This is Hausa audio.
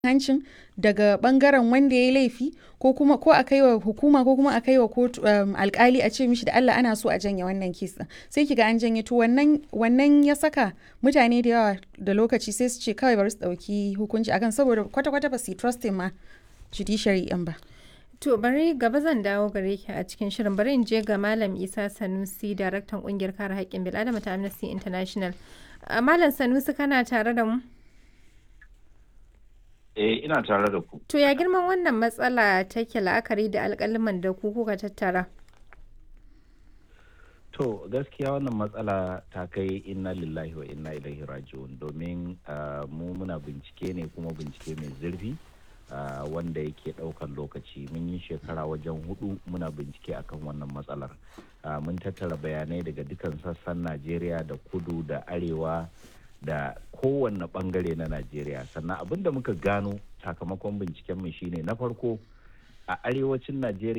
hancin daga ɓangaren wanda ya yi laifi ko kuma ko a kai wa hukuma ko kuma a kai wa kotu um, alkali a ce mishi da Allah ana so a janye wannan kes ɗin sai kiga an janye to wannan wannan ya saka mutane da yawa da lokaci sai su ce kawai bari su ɗauki hukunci akan saboda kwata-kwata ba su yi trusting ma judiciary ɗin ba. To bari gaba zan dawo gare ki a cikin shirin bari in je ga Malam Isa Sanusi daraktan kungiyar kare haƙƙin bil'adama ta Amnesty International. Malam Sanusi kana tare da mu? Eh ina tare da ku. To ya girman wannan matsala take la'akari da alƙaliman da ku kuka tattara? To gaskiya wannan matsala ta kai inna lillahi wa inna ilaihi raji'un domin mu muna bincike ne kuma bincike mai zurfi wanda yake ɗaukan lokaci mun yi shekara wajen hudu muna bincike akan wannan matsalar mun tattara bayanai daga dukan sassan najeriya da kudu da arewa da kowanne bangare na najeriya sannan abin da muka gano sakamakon bincikenmu shine na farko a arewacin najeriya